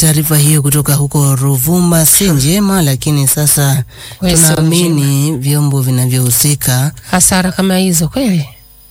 taarifa hiyo kutoka huko Ruvuma si njema, lakini sasa Kweli sio tunaamini vyombo vinavyohusika Hasara kama hizo kweli.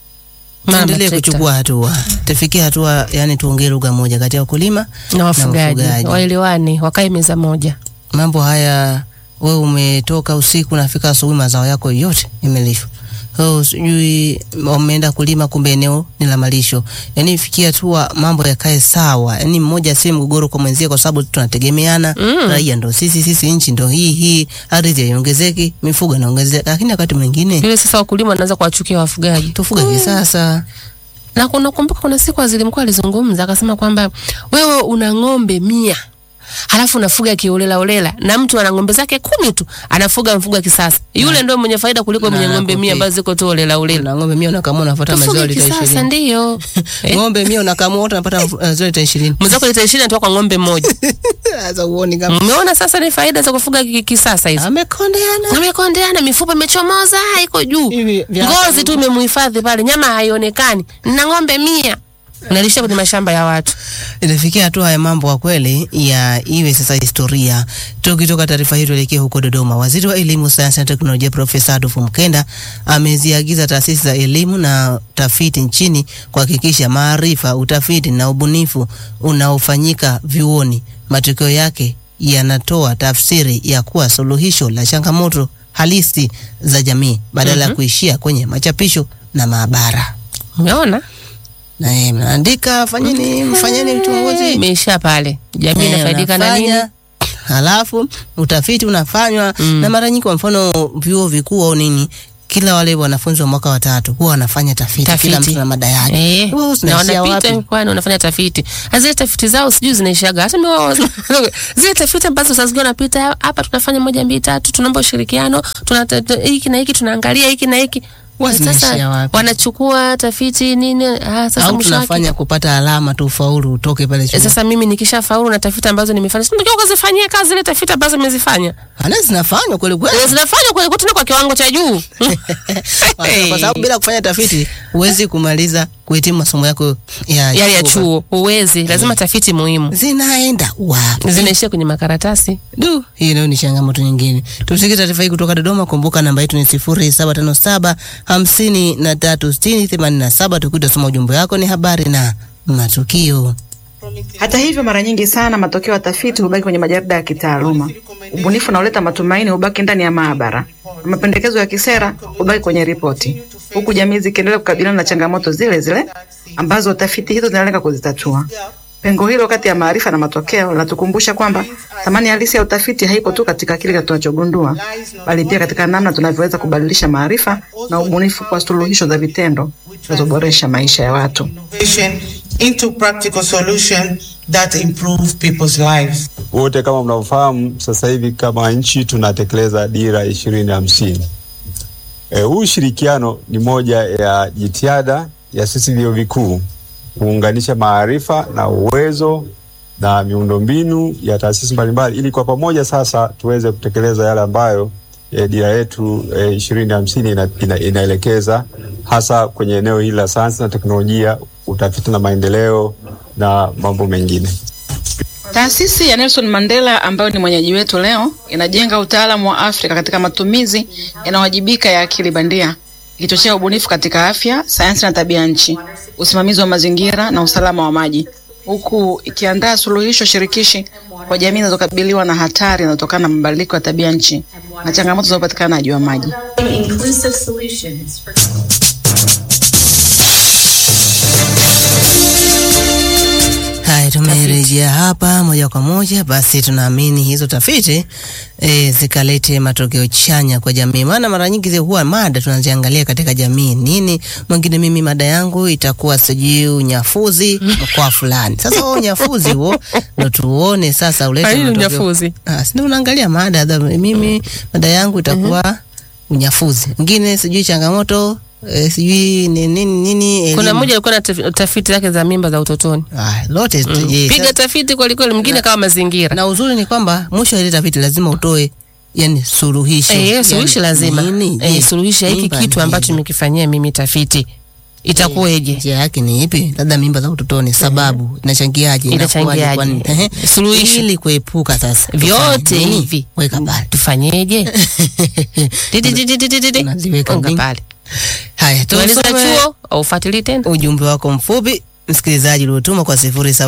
Mama tuendelee trekta. kuchukua hatua, tufikie hatua, yani tuongee lugha moja kati ya wakulima na wafugaji wafugaji. waelewane, wakae meza moja. mambo haya. Wewe umetoka usiku, nafika asubuhi, mazao yako yote yamelishwa. So, sijui wameenda kulima, kumbe eneo ni la malisho. Yani ifikia hatua mambo yakae sawa, yani mmoja si mgogoro kwa mwenzie, kwa sababu tunategemeana. Mm. Raia ndo sisi, sisi nchi ndo hii hii, ardhi haiongezeki, mifugo inaongezeka, lakini wakati mwingine Vile sasa wakulima wanaanza kuwachukia wafugaji. tufuga kisasa. Na kuna kumbuka, kuna siku waziri mkuu alizungumza akasema kwamba wewe una ng'ombe mia halafu unafuga kiolela olela, na mtu ana ng'ombe zake kumi tu anafuga mfugo wa kisasa, yule ndio mwenye faida kuliko Na mwenye ng'ombe mia anakupi- ambazo ziko tu olela olela. Na ng'ombe mia unakamua unafuata maziwa Tufuge lita kisasa, ishirini. ndio Eh, Ng'ombe mia unakamua wote unapata maziwa lita ishirini. mwenzako lita ishirini anatoka kwa ng'ombe mmoja. Sasa uone kama Umeona sasa ni faida za kufuga ki- kisasa hizo. amekondeana. Amekondeana, mifupa imechomoza, iko juu, Hivi vya- ngozi tu imemuhifadhi pale, nyama haionekani. Na ng'ombe mia unalisha kwenye mashamba ya watu. Inafikia hatua ya mambo kwa kweli ya iwe sasa historia. Tukitoka taarifa hii tuelekee huko Dodoma. Waziri wa Elimu, Sayansi na Teknolojia Profesa Adolfu Mkenda ameziagiza taasisi za elimu na tafiti nchini kuhakikisha maarifa, utafiti na ubunifu unaofanyika vyuoni, matokeo yake yanatoa tafsiri ya kuwa suluhisho la changamoto halisi za jamii badala ya kuishia kwenye machapisho na maabara. Umeona? Na yeye mnaandika fanyeni, mfanyeni uchunguzi Imeisha pale, jamii Eh, inafaidika na nini? unafanya, Halafu utafiti unafanywa Mm. na mara nyingi, kwa mfano vyuo vikuu au nini, kila wale wanafunzi wa mwaka wa tatu huwa wanafanya tafiti, kila Tafiti. mtu na mada yake. Eh, Wewe na zinaishia wanapita wapi? kwani wanafanya tafiti. Na Zile tafiti zao sijui zinaishaga. Hata mimi wao zile tafiti ambazo saa zingine wanapita hapa tunafanya moja mbili tatu, tunaomba ushirikiano, tuna hiki na hiki tunaangalia hiki na hiki. Huwa zinaishia wapi? wanachukua tafiti nini? Ah, sasa Au mwisho wake tunafanya kupata alama tu ufaulu utoke pale Eh, chuo. Sasa mimi nikisha faulu na tafiti ambazo nimefanya, si ndio kuzifanyia kazi zile tafiti ambazo nimezifanya. Ana zinafanywa kweli kweli. Eh, Zinafanywa kweli tena kwa kiwango cha juu. Kwa sababu bila kufanya tafiti huwezi kumaliza kuhitimu masomo yako ya yale ya chuo huwezi, lazima tafiti muhimu. Zinaenda wapi? Zinaishia kwenye makaratasi. Du, hii nayo ni changamoto nyingine. Tumsikie taarifa hii kutoka Dodoma. Kumbuka namba yetu ni sifuri saba tano saba hamsini na tatu sitini themanini na saba. Tukitasoma ujumbe wako ni habari na matukio. Hata hivyo, mara nyingi sana matokeo ya tafiti hubaki kwenye majarida ya kitaaluma. Ubunifu unaoleta matumaini hubaki ndani ya maabara, na mapendekezo ya kisera hubaki kwenye ripoti, huku jamii zikiendelea kukabiliana na changamoto zile zile ambazo tafiti hizo zinalenga kuzitatua. Pengo hilo kati ya maarifa na matokeo linatukumbusha kwamba thamani halisi ya utafiti haipo tu katika kile tunachogundua, bali pia katika namna tunavyoweza kubadilisha maarifa na ubunifu kwa suluhisho za vitendo zinazoboresha maisha ya watu. innovation into practical solution that improve people's lives. Wote kama mnavyofahamu, sasa hivi kama nchi tunatekeleza dira ishirini hamsini. E, huu ushirikiano ni moja ya jitihada ya sisi vyuo vikuu kuunganisha maarifa na uwezo na miundombinu ya taasisi mbalimbali ili kwa pamoja sasa tuweze kutekeleza yale ambayo e, dira yetu ishirini hamsini ina, ina, inaelekeza hasa kwenye eneo hili la sayansi na teknolojia, utafiti na maendeleo na mambo mengine. Taasisi ya Nelson Mandela ambayo ni mwenyeji wetu leo inajenga utaalamu wa Afrika katika matumizi yanayowajibika ya akili bandia, ikichochea ubunifu katika afya, sayansi na tabia nchi, usimamizi wa mazingira na usalama wa maji, huku ikiandaa suluhisho shirikishi kwa jamii zinazokabiliwa na hatari inayotokana na mabadiliko ya tabia nchi na changamoto za upatikanaji wa maji. inclusive solutions for Haya, tumerejea hapa moja kwa moja. Basi tunaamini hizo tafiti e, zikalete matokeo chanya kwa jamii, maana mara nyingi zi huwa mada tunaziangalia katika jamii nini. Mwingine mimi mada yangu itakuwa sijui unyafuzi mkoa fulani. Sasa huo unyafuzi huo ndo tuone sasa ulete Haini matokeo. unyafuzi. Ah, si ndio unaangalia mada dha, mimi mada yangu itakuwa unyafuzi, mwingine sijui changamoto e, sijui ni- nini nini. Kuna elimu. mmoja alikuwa na taf- tafiti zake za mimba za utotoni. ah, lote Mm. je, Piga sasa- tafiti kweli kweli, mwingine kama mazingira. na uzuri ni kwamba mwisho wa ile tafiti lazima utoe yani suluhisho. Eh, Yani, suluhisho lazima. nini? Eh, Je, suluhisha hiki mimba kitu ni ambacho nini? nimekifanyia mimi tafiti. itakuweje? njia yake ni ipi? Labda mimba za utotoni, sababu inachangiaje? Inachangiaje? Inakuwaje? Kwa nini? Ehe. Suluhisho. ili kuepuka sasa Vyote tufanye nini? hivi. weka pale Tufanyeje? Didi, didi, didi, didi. Unaziweka Unga link. pale. haya Tumaliza tusome chuo au ufuatilie tena? ujumbe wako mfupi msikilizaji uliotuma kwa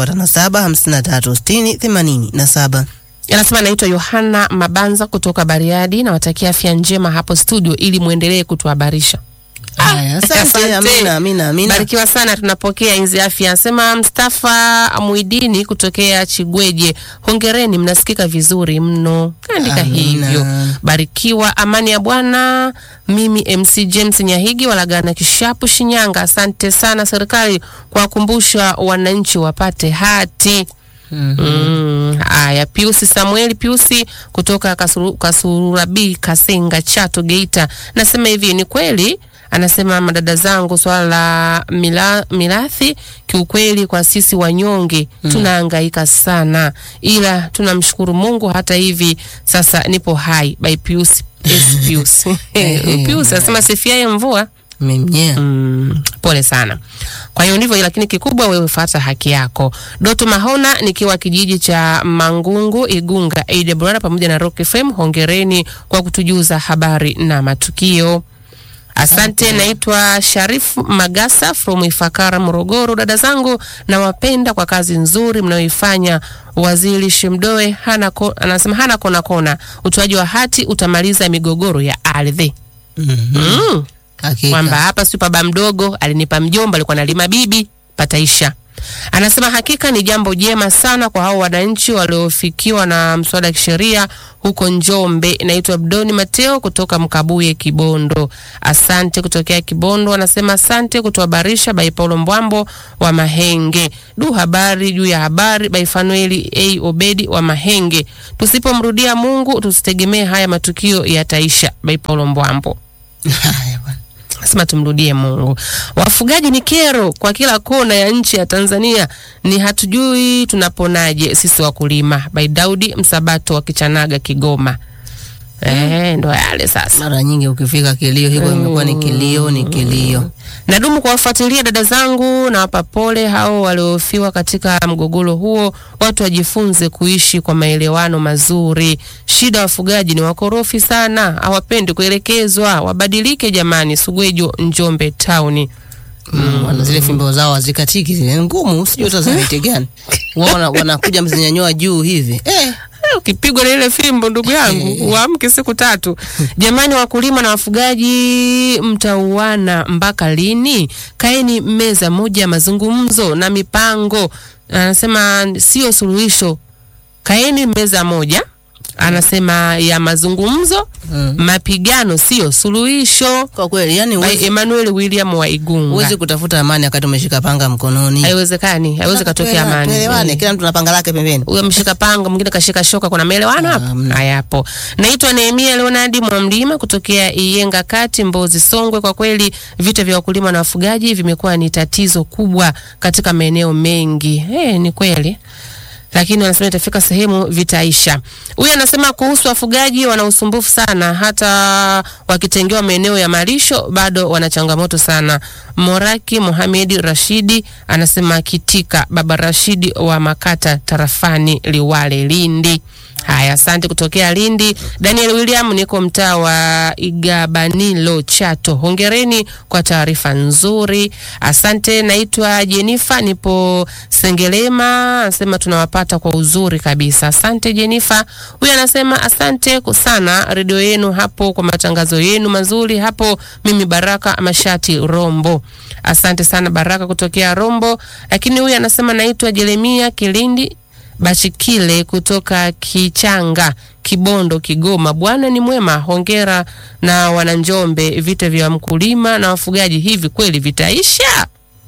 0757536087 Anasema anaitwa Yohana Mabanza kutoka Bariadi, nawatakia afya njema hapo studio ili muendelee kutuhabarisha. haya asante amina amina amina Barikiwa sana, tunapokea inzi afya. Anasema Mustafa Muidini kutokea Chigweje, hongereni, mnasikika vizuri mno. Kaandika Amina. hivyo. Barikiwa, amani ya Bwana. Mimi MC James Nyahigi walagana Kishapu, Shinyanga. Asante sana serikali kwa kukumbusha wananchi wapate hati. Mm, haya Piusi Samueli Piusi kutoka Kasuru, Kasurabi Kasenga Chato Geita nasema hivi ni kweli anasema madada zangu swala la mila, mirathi kiukweli kwa sisi wanyonge tunahangaika sana ila tunamshukuru Mungu hata hivi sasa nipo hai by Pius S Pius Pius anasema sifiaye mvua memnyea Mm, pole sana. Kwa hiyo ndivyo, lakini kikubwa wewe fuata haki yako. Doto Mahona nikiwa kijiji cha Mangungu Igunga, AWR pamoja na Rock FM, hongereni kwa kutujuza habari na matukio. Asante, naitwa Sharif Magasa from Ifakara, Morogoro. Dada zangu nawapenda kwa kazi nzuri mnayoifanya. Waziri Shimdoe hana ko, anasema hana kona kona, utoaji wa hati utamaliza migogoro ya ardhi. Mm kwamba hakika hapa si baba mdogo alinipa mjomba, alikuwa analima bibi, pataisha. Anasema hakika ni jambo jema sana kwa hao wananchi waliofikiwa na mswada wa kisheria huko Njombe. Naitwa Abdoni Mateo kutoka Mkabuye, Kibondo. Asante kutokea Kibondo. Anasema asante kutuhabarisha by Paulo Mbwambo wa Mahenge. Du, habari juu ya habari by Fanueli A Obedi wa Mahenge. Tusipomrudia Mungu tusitegemee haya matukio yataisha by Paulo Mbwambo. haya bwana Nasema tumrudie Mungu. Wafugaji ni kero kwa kila kona ya nchi ya Tanzania, ni hatujui tunaponaje sisi wakulima. By Daudi Msabato wa Kichanaga, Kigoma. Eh, ndo yale sasa. mara nyingi ukifika kilio hiko imekuwa ni kilio ni kilio Nadumu kuwafuatilia dada zangu, nawapa pole hao waliofiwa katika mgogoro huo. Watu wajifunze kuishi kwa maelewano mazuri. Shida wafugaji ni wakorofi sana, hawapendi kuelekezwa. Wabadilike jamani. Sugwejo, Njombe Town. mm. wana zile fimbo zao hazikatiki zile ngumu sijui hata za miti gani wao wana- wanakuja mzinyanyua juu hivi eh. Eh, ukipigwa na ile fimbo ndugu yangu uamke siku tatu. Jamani, wakulima na wafugaji, mtauana mpaka lini? Kaeni meza moja ya mazungumzo na mipango. Anasema sio suluhisho, kaeni meza moja anasema ya mazungumzo Mm. mapigano sio suluhisho. kwa kweli yani By huwezi- Emmanuel William wa Igunga. huwezi kutafuta amani wakati umeshika panga mkononi Haiwezekani, haiwezi katokea Tuelewane, amani. tuelewane, kila mtu na panga lake pembeni huyo ameshika panga, mwingine kashika shoka. Kuna maelewano hapo? Hamna. Hayapo. Naitwa Nehemia Leonardi Mwamlima kutokea Iyenga Kati, Mbozi, Songwe. Kwa kweli vita vya wakulima na wafugaji vimekuwa ni tatizo kubwa katika maeneo mengi. Eh, ni kweli lakini wanasema itafika sehemu vitaisha. Huyu anasema kuhusu wafugaji wana usumbufu sana, hata wakitengewa maeneo ya malisho bado wana changamoto sana. Moraki Mohamed Rashidi anasema kitika baba Rashidi wa Makata tarafani Liwale Lindi. Haya, asante kutokea Lindi. Daniel William, niko mtaa wa Igabanilo Chato. Hongereni kwa taarifa nzuri, asante. Naitwa Jenifa, nipo Sengelema, anasema tunawapata kwa uzuri kabisa. Asante Jenifa. Huyu anasema asante sana redio yenu hapo kwa matangazo yenu mazuri hapo. Mimi Baraka Mashati Rombo, asante sana Baraka kutokea Rombo. Lakini huyu anasema naitwa Jeremia Kilindi Bashikile kutoka Kichanga, Kibondo, Kigoma. Bwana ni mwema, hongera na wananjombe. Vita vya mkulima na wafugaji hivi kweli vitaisha?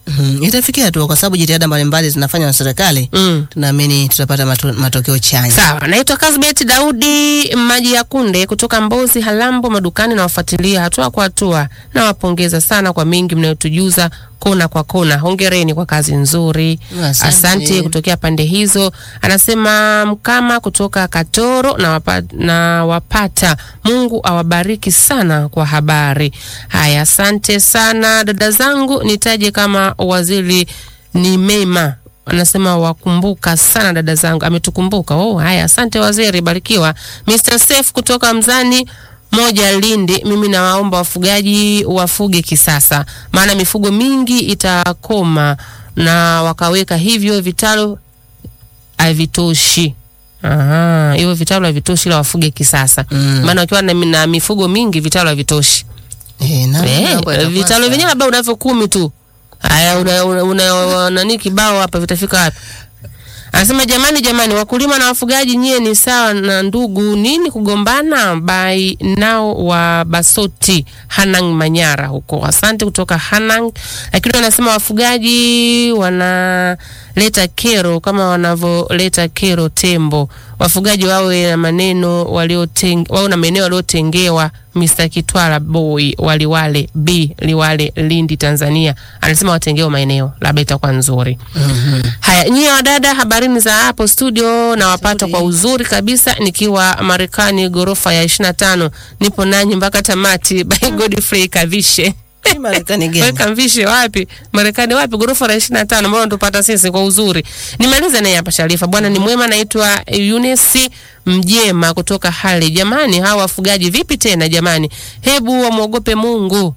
Mhm, itafikia tu kwa sababu jitihada mbalimbali zinafanywa na serikali. Mm. Tunaamini tutapata mato, matokeo chanya. Sawa, naitwa Kasbet Daudi Maji ya Kunde kutoka Mbozi Halambo madukani, nawafuatilia hatua kwa hatua. Nawapongeza sana kwa mengi mnayotujuza kona kwa kona. Hongereni kwa kazi nzuri. Asante. Asante kutokea pande hizo. Anasema Mkama kutoka Katoro na wapata, na wapata. Mungu awabariki sana kwa habari. Haya, asante sana dada zangu, nitaje kama waziri ni mema anasema wakumbuka sana dada zangu, ametukumbuka. Oh, haya, asante waziri, barikiwa. Mr. Safe kutoka Mzani moja Lindi, mimi nawaomba wafugaji wafuge kisasa, maana mifugo mingi itakoma na wakaweka hivyo vitalu havitoshi. Aha, hivyo vitalu havitoshi, ila wafuge kisasa Mm. maana wakiwa na, na mifugo mingi vitalu havitoshi. Eh, na Eh, mambo yatakuwa vitalu sawa. vyenyewe labda unavyo kumi tu. Haya, una, una, una, nani kibao hapa vitafika wapi? Anasema jamani, jamani, wakulima na wafugaji nyie ni sawa na ndugu, nini kugombana? Bai nao wa Basoti Hanang Manyara huko. Asante kutoka Hanang, lakini wanasema wafugaji wanaleta kero kama wanavyoleta kero tembo. Wafugaji wawe na maneno walioteng, wawe na maeneo waliotengewa. Mr. Kitwala Boy Waliwale B Liwale Lindi Tanzania anasema watengewe maeneo, labda itakuwa nzuri. Haya, nyie wadada, habarini za hapo studio, nawapata kwa uzuri kabisa nikiwa Marekani, ghorofa ya 25. Nipo nanyi mpaka tamati. By Godfrey Kavishe. Hii Marekani gani? Weka mvishe wapi? Marekani wapi? Ghorofa la 25 mbona tupata sisi kwa uzuri. Nimalize naye hapa Sharifa. Bwana ni mwema, naitwa Eunice Mjema kutoka Hali. Jamani, hawa wafugaji vipi tena jamani? Hebu wamwogope Mungu.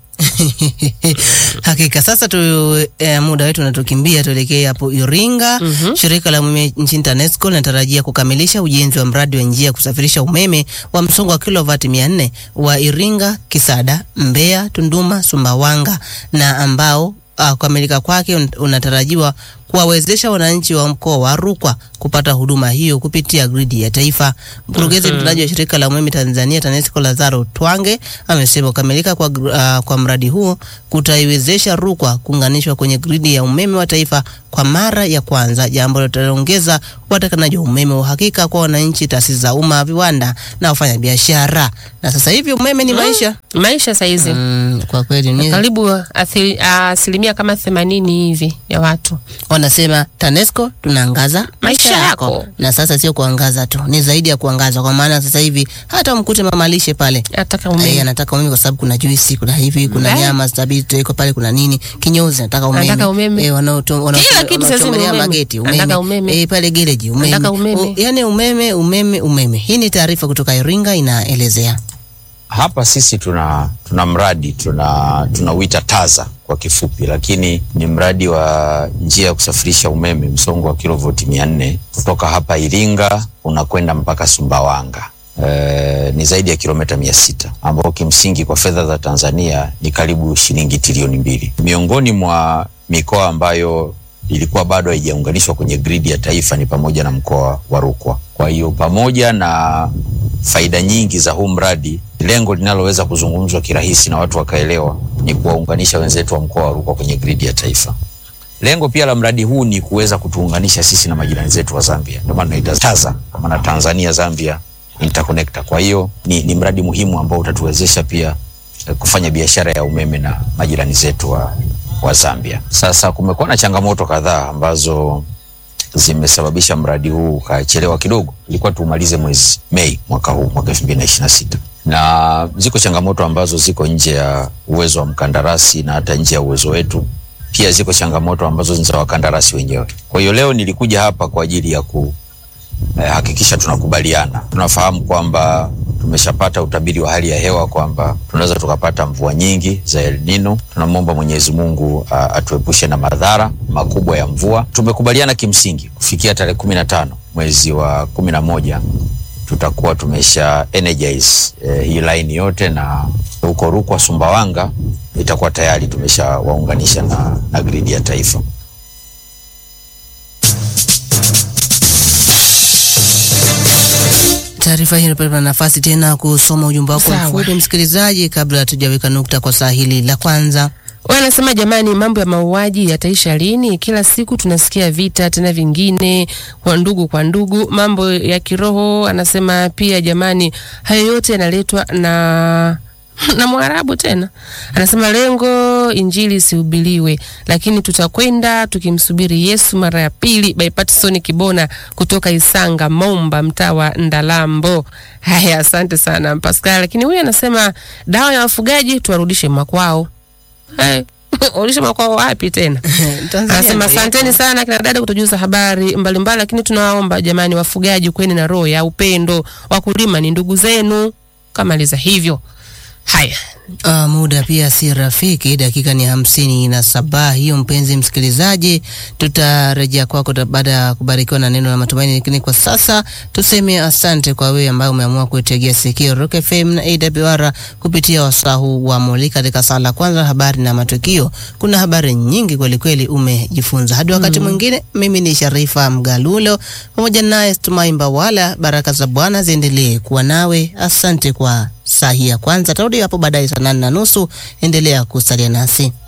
Hakika sasa tu eh, muda wetu unatukimbia, tuelekee hapo Iringa. Shirika la umeme nchini TANESCO linatarajia kukamilisha ujenzi wa mradi wa njia ya kusafirisha umeme wa msongo wa kilovati 400 wa Iringa, Kisada, Mbeya, Tunduma, Sumbawanga na ambao uh, kukamilika kwake un- unatarajiwa kuwawezesha wananchi wa mkoa wa Rukwa kupata huduma hiyo kupitia gridi ya taifa. Mkurugenzi mtendaji wa shirika la umeme Tanzania TANESCO Lazaro Twange amesema kukamilika kwa, gr- uh, kwa mradi huo kutaiwezesha Rukwa kuunganishwa kwenye gridi ya umeme wa taifa kwa mara ya kwanza, jambo litaongeza upatikanaji wa umeme wa uhakika kwa wananchi, taasisi za umma, viwanda na wafanyabiashara. Na sasa hivi umeme ni maisha. Maisha saizi Mm, kwa kweli ni karibu athili- asilimia kama themanini hivi ya watu wanasema TANESCO tunaangaza maisha Maisha yako. yako. Na sasa sio kuangaza tu, ni zaidi ya kuangaza, kwa maana sasa hivi hata mkute mama lishe pale ataka Eh, umeme. anataka umeme kwa sababu kuna juisi, kuna hivi, kuna Eh. nyama zitabiti iko pale, kuna nini, kinyozi anataka umeme, Anataka umeme. eh, wanaoto- Kila kitu sasa ni wanaochomelea umeme. mageti Anataka umeme. eh, pale gereji umeme, Anataka umeme. O, yani umeme, umeme, umeme. Hii ni taarifa kutoka Iringa inaelezea. Hapa sisi tuna tuna mradi tuna tunauita TAZA kwa kifupi, lakini ni mradi wa njia ya kusafirisha umeme msongo wa kilovoti mia nne kutoka hapa Iringa unakwenda mpaka Sumbawanga. E, ni zaidi ya kilomita mia sita ambao kimsingi kwa fedha za Tanzania ni karibu shilingi trilioni mbili. Miongoni mwa mikoa ambayo ilikuwa bado haijaunganishwa kwenye gridi ya taifa ni pamoja na mkoa wa Rukwa. Kwa hiyo pamoja na faida nyingi za huu mradi, lengo linaloweza kuzungumzwa kirahisi na watu wakaelewa ni kuwaunganisha wenzetu wa mkoa wa Rukwa kwenye gridi ya taifa. Lengo pia la mradi huu ni kuweza kutuunganisha sisi na majirani zetu wa Zambia, ndio maana tunaita TAZA, kwa maana Tanzania Zambia Interconnector. Kwa hiyo ni, ni mradi muhimu ambao utatuwezesha pia eh, kufanya biashara ya umeme na majirani zetu wa, wa Zambia. Sasa kumekuwa na changamoto kadhaa ambazo zimesababisha mradi huu ukachelewa kidogo. Ilikuwa tuumalize mwezi Mei mwaka huu mwaka 2026 na ziko changamoto ambazo ziko nje ya uwezo wa mkandarasi na hata nje ya uwezo wetu. Pia ziko changamoto ambazo ni za wakandarasi wenyewe. Kwa hiyo leo nilikuja hapa kwa ajili ya ku eh, hakikisha tunakubaliana. Tunafahamu kwamba tumeshapata utabiri wa hali ya hewa kwamba tunaweza tukapata mvua nyingi za El Nino. Tunamwomba Mwenyezi Mungu uh, atuepushe na madhara makubwa ya mvua. Tumekubaliana kimsingi kufikia tarehe kumi na tano mwezi wa kumi na moja tutakuwa tumesha energize eh, hii line yote na huko Rukwa Sumbawanga itakuwa tayari tumeshawaunganisha na, na gridi ya taifa. Taarifa hii inapata nafasi tena kusoma ujumbe wako Sawa. mfupi msikilizaji, kabla hatujaweka nukta kwa saa hili la kwanza. Wanasema jamani, mambo ya mauaji yataisha lini? Kila siku tunasikia vita tena vingine kwa ndugu kwa ndugu, mambo ya kiroho. Anasema pia jamani, hayo yote yanaletwa na na Mwarabu tena. Anasema lengo injili isihubiriwe, lakini tutakwenda tukimsubiri Yesu mara ya pili. By Patson Kibona kutoka Isanga Momba, mtaa wa Ndalambo. Haya, asante sana Pascal. Lakini huyu anasema dawa ya wafugaji tuwarudishe makwao. Hey, warudishe makwao wapi tena? Tanzania Anasema ndio asanteni sana kina dada kutujuza habari mbalimbali, lakini tunawaomba jamani, wafugaji, kweni na roho ya upendo. Wakulima ni ndugu zenu. Kamaliza hivyo. Haya, Uh, muda pia si rafiki, dakika ni hamsini na saba. Hiyo mpenzi msikilizaji, tutarejea kwako ta- baada ya kubarikiwa na neno la matumaini, lakini kwa sasa tuseme asante kwa wewe ambaye umeamua kuitegea sikio Rock FM na AWR kupitia wasaa huu wa Mulika katika saa la kwanza, habari na matukio. Kuna habari nyingi kweli kweli umejifunza. Hadi wakati mwingine, mimi ni Sharifa Mgalulo pamoja naye Stumai Mbawala. Baraka za Bwana ziendelee kuwa nawe. Asante kwa saa hii ya kwanza. Tarudi hapo baadaye saa nane na nusu. Endelea kusalia nasi.